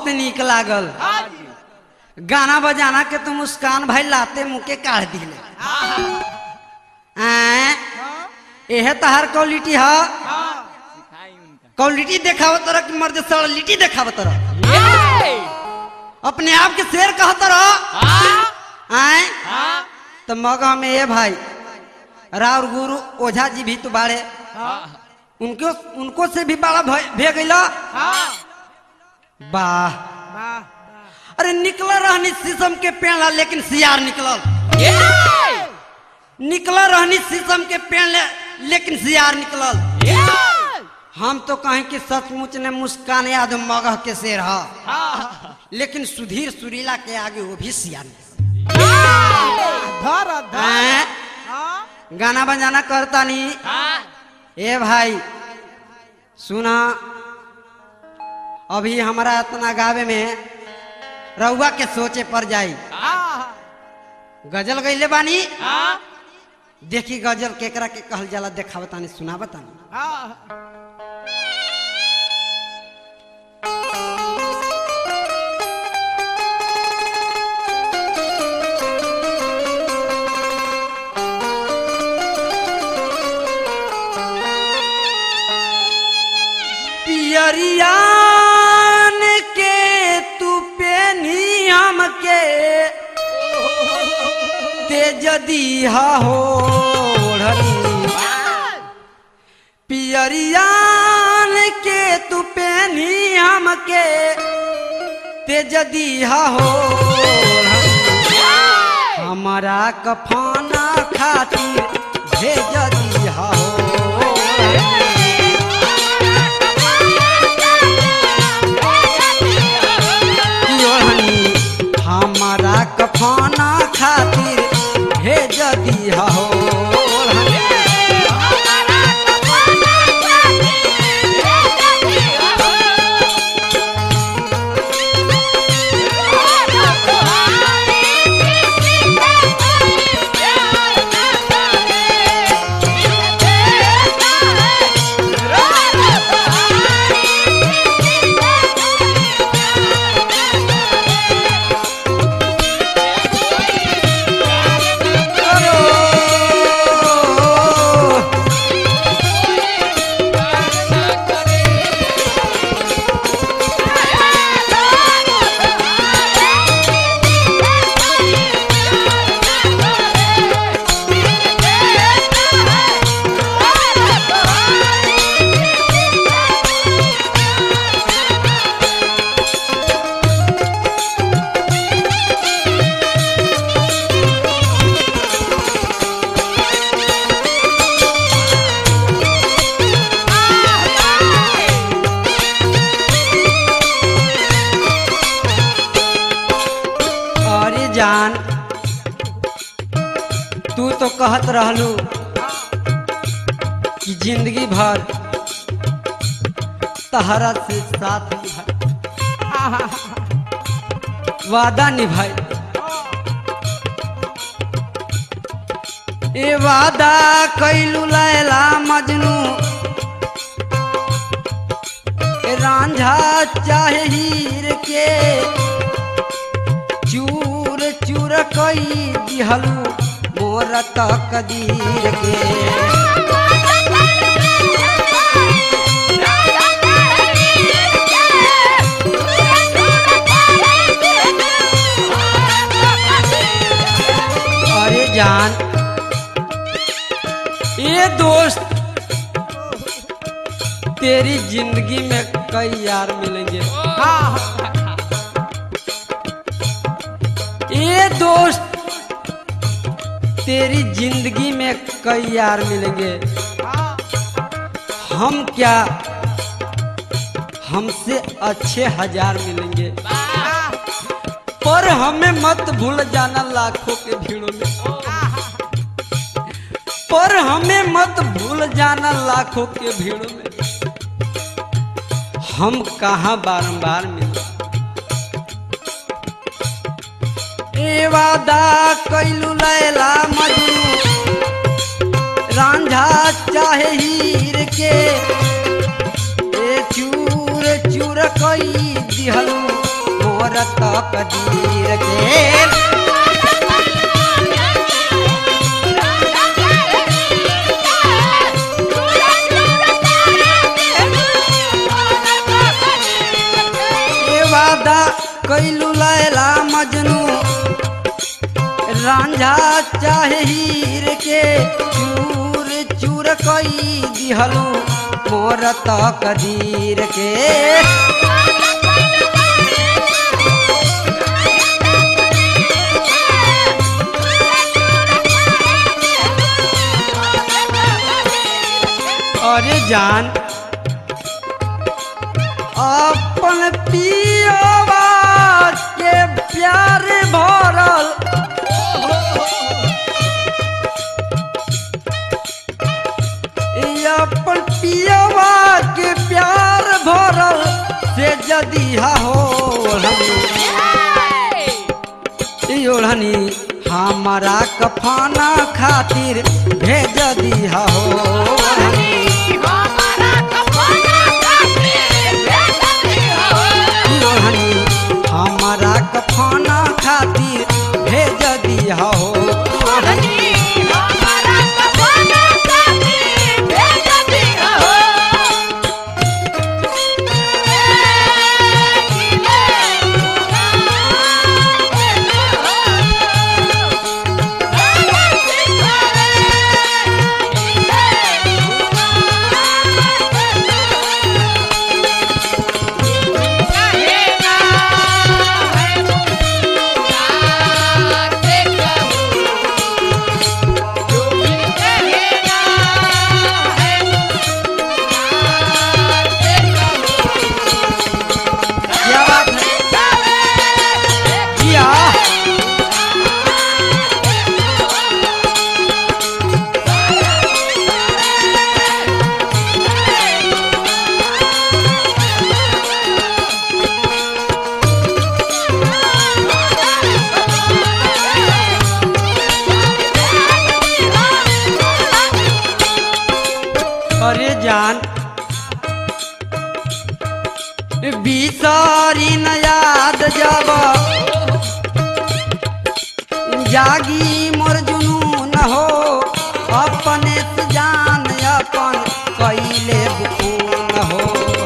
बहुत नीक लागल गाना बजाना के तो मुस्कान भाई लाते मुँह के काढ़ दिले आय एहे तहार क्वालिटी है क्वालिटी देखाव तरह की मर्द सड़लिटी देखाव तरह अपने आप के शेर कह तरह आय तो मगह में ये भाई राउर गुरु ओझा जी भी तो बाड़े उनको उनको से भी बड़ा भय- भे गईला वाह अरे निकल रहनी शीशम के पेड़ ला, लेकिन सियार निकलल निकल रहनी शीशम के पेड़ ले, लेकिन सियार निकलल हम तो कहें कि सचमुच ने मुस्कान याद मगह के शेर है लेकिन सुधीर सुरीला के आगे वो भी सियार निकलल। धर धर हैं? हाँ, गाना बजाना करता नहीं ए भाई सुना अभी हमारा इतना गावे में रउआ के सोचे पर जाई हाँ, गजल गईले बानी देखी गजल केकरा के कहल जाला देखा बतानी सुना बतानी हाँ, पियरियान के तू पेनी हमके तेज दीहा हो पियरियान के तू पेनी हमके तेज दीहा हो हमारा कफाना खातिर भेज दीहा हो योहनी हमारा कफाना खातिर भेज दिया हो अरे जान तू तो कहत रहलू कि जिंदगी भर तहरा से साथ निभाई वादा निभाई ए वादा कैलू लैला मजनू ए रांझा चाहे हीर के चूर चूर कई दिहलू मोर तकदीर के अरे जान ये दोस्त तेरी जिंदगी में कई यार मिलेंगे ये दोस्त तेरी जिंदगी में कई यार मिलेंगे हम क्या हमसे अच्छे हजार मिलेंगे पर हमें मत भूल जाना लाखों के भीड़ों में पर हमें मत भूल जाना लाखों के भीड़ों में हम कहाँ बारंबार मिले ए वादा कैलू लैला मजनू रांझा चाहे हीर के ए चूर चूर कई दिहलू मोर तकदीर के ए वादा कैलू लैला मजनू रांझा चाहे हीर के चूर चूर कई दिहलू मोर तकदीर के अरे जान अपन पियवा के प्यार भरल ई अपन पियवा के प्यार भरल से जदी हो ओढ़नी हमारा कफाना खातिर भेज दिया हो ओढ़नी ओढ़नी हमारा कफाना खातिर भेज दिया हो ओढ़नी क्या बात है किया अरे जान बिसारी न याद जब जागी मोर जुनून हो अपने से जान अपन कैले बुकून हो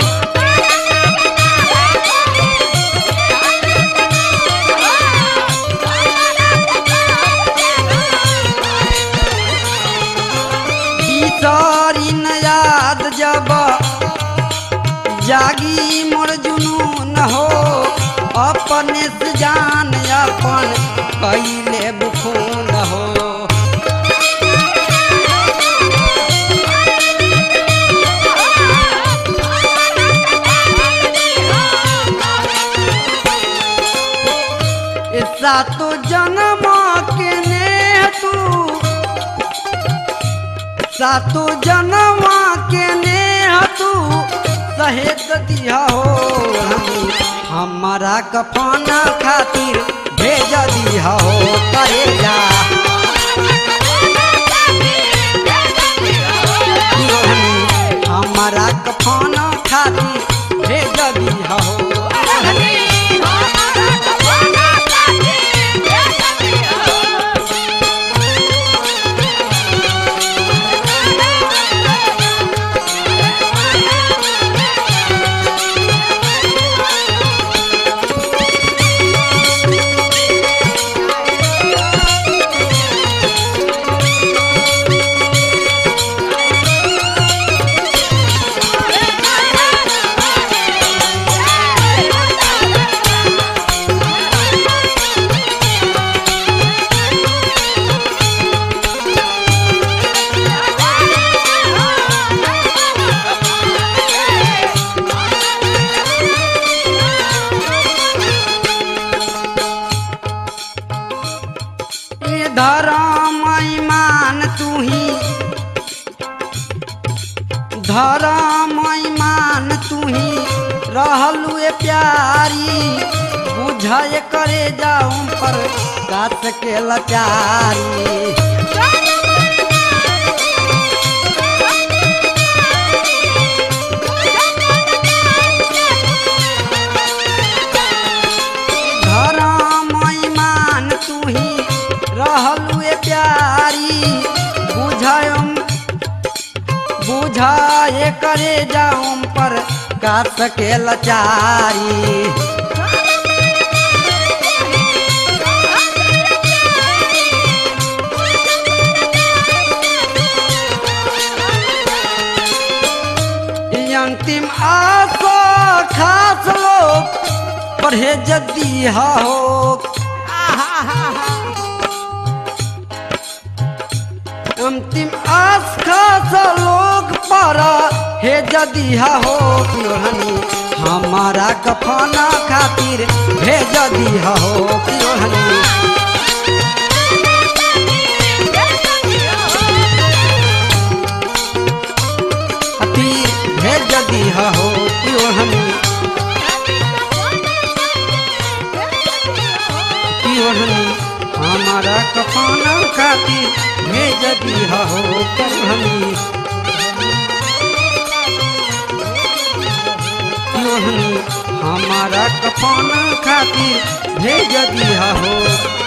बिसारी न याद जब जागी मोर जुनून हो अपने से जान अपन कैले बुखून हो ऐसा तो जन्म के ने तू सातो जनवा के ने तू सहेत दिया हो हम- हमारा कफाना खातिर भेज दिया हो करे जा हमारा कफाना खातिर भेज दिया हो ये धर्म ईमान तू ही धर्म ईमान तू ही रहलू ए प्यारी बुझाए करे जाऊं पर गाछ के लचारी हउए प्यारी बुझायम बुझाए करे जाऊं पर का सके लाचारी ई अंतिम आसो खास लोग परहेज दिया हो अंतिम आस खास लोग पर हे जदिहा हो कियोहनी हमारा कफना खातिर भेज दिहा हो कियोहनी खातिर भेज दिहा हो कियोहनी कियोहनी हमारा कफना खातिर भेज दिहा हो कियोहनी कियोहनी हमारा कफना खातिर भेज दिहा हो